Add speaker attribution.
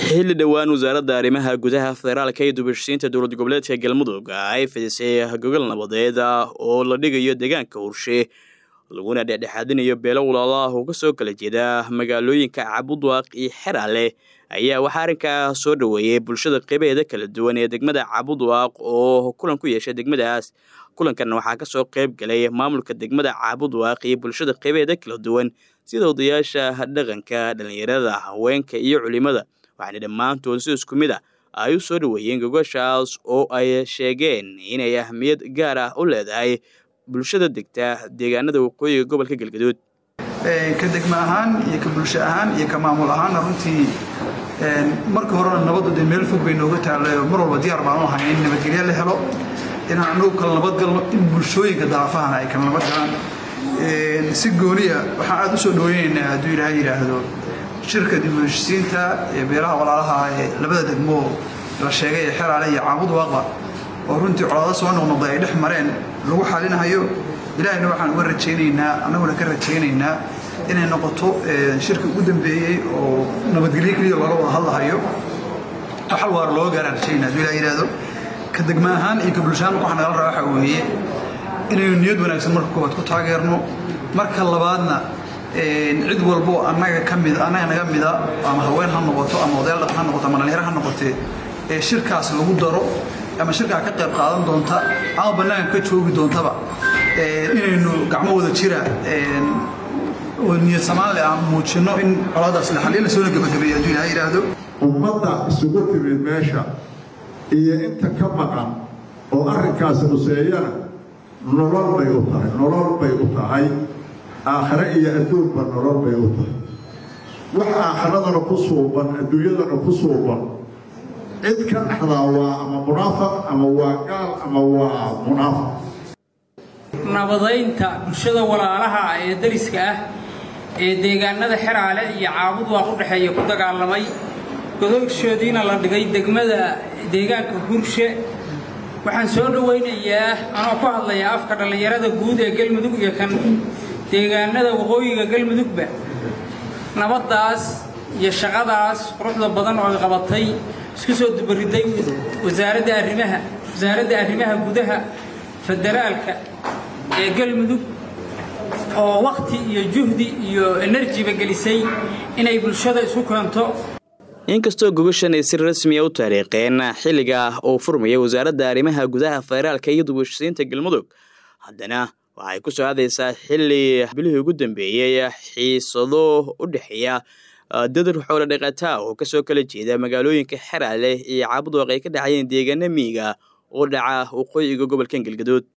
Speaker 1: xilli dhowaan wasaaradda arrimaha gudaha federaalka iyo dubashisiinta dowlad goboleedka galmudug ay fidisay gogol nabadeed oo la dhigayo deegaanka hurshe laguna dhexdhexaadinayo beelo walaalaah oo kasoo kala jeeda magaalooyinka cabudwaaq iyo xeraale ayaa waxaa arrinkaa soo dhoweeyey bulshada qeybaheeda kala duwan ee degmada cabudwaaq oo kulan ku yeeshay degmadaas kulankan waxaa kasoo qeyb galay maamulka degmada cabudwaaq iyo bulshada qeybaheeda kala duwan sida odayaasha dhaqanka dhallinyarada haweenka iyo culimada waxaana dhammaantood si isku mid a ay u soo dhoweeyeen gogoshaas oo ay sheegeen inay ahmiyad gaar ah u leedahay bulshada degta deegaanada waqooyiga gobolka galgaduud
Speaker 2: ka degma ahaan iyo ka bulsho ahaan iyo ka maamul ahaanna runtii marka horena nabaddu dee meel fog bay nooga taalayo mar walba diyaar baan u ahay in nabadgelyo la helo inaan anagu kala nabadgalno in bulshooyinka daafahana ay kala nabadgalaan si gooniya waxaan aada u soo dhaweynaynaa hadduu ilaahay yidhaahdo shirka dib u heshisiinta ee beelaha walaalaha ee labada degmo la sheegay ee xeraale iyo caabud waaqba oo runtii colaado soo noqnoqday ay dhex mareen lagu xalinahayo ilaahayna waxaan uga rajaynaynaa annaguna ka rajaynaynaa inay noqoto shirka ugu dambeeyey oo nabadgelyo keliya looga wada hadlahayo xal waara looga gaaraan rajaynaa hadduu ilaah yidhaahdo ka degma ahaan iyo ka bulshahaan waxaa nagala rabaa waxaa weeye inaynu niyad wanaagsan marka koowaad ku taageerno marka labaadna cid walbo annaga ka mid annaga naga mida ama haween ha noqoto ama odayaal dhaqan ha noqoto ama dhalinyaro ha noqotee ee shirkaas lagu daro ama shirkaa ka qayb qaadan doonta ama bannaanka ka joogi doontaba inaynu gacmo wada jira oo niyad samaan leh aan muujinno in colaadaas la xaliyo lasoona gabagabeeyo hadduu ilaha yidhaahdo
Speaker 3: ummadda isugu timid meesha iyo inta ka maqan oo arrinkaasi huseeyana nolol bay u tahay nolol bay u tahay aakhare iyo adduunba nolol bay u tahay wax aakharadana ku suuban adduunyadana ku suuban cid ka dhexdaa waa ama munaafaq ama waa gaal ama waa munaafaq
Speaker 4: nabadaynta bulshada walaalaha ee dariska ah ee deegaanada xeraale iyo caabud waaq u dhexeeya ku dagaalamay godoshoodiina la dhigay degmada deegaanka hurshe waxaan soo dhowaynayaa anoo ku hadlayaa afka dhallinyarada guud ee galmudug iyo kan deegaanada waqooyiga galmudugba nabaddaas iyo shaqadaas quruxda badan oo ay qabatay isku soo dubariday wasaaradda arrimaha wasaaradda arrimaha gudaha federaalka ee galmudug oo wakhti iyo juhdi iyo enerjiba gelisay inay bulshada isu keento
Speaker 1: inkastoo gogashan ay si rasmiya u taariikheen xilliga uu furmaya wasaaradda arrimaha gudaha federaalka iyo dubashisiinta galmudug haddana waxay ku soo aadaysaa xilli bilihii ugu dambeeyey xiisado u dhexeeya dadar xoolo dhaqataa oo kasoo kala jeeda magaalooyinka xeraale iyo caabudwaaq ay ka dhacayeen deegaana miiga oo dhaca waqooyiga gobolkan galgaduud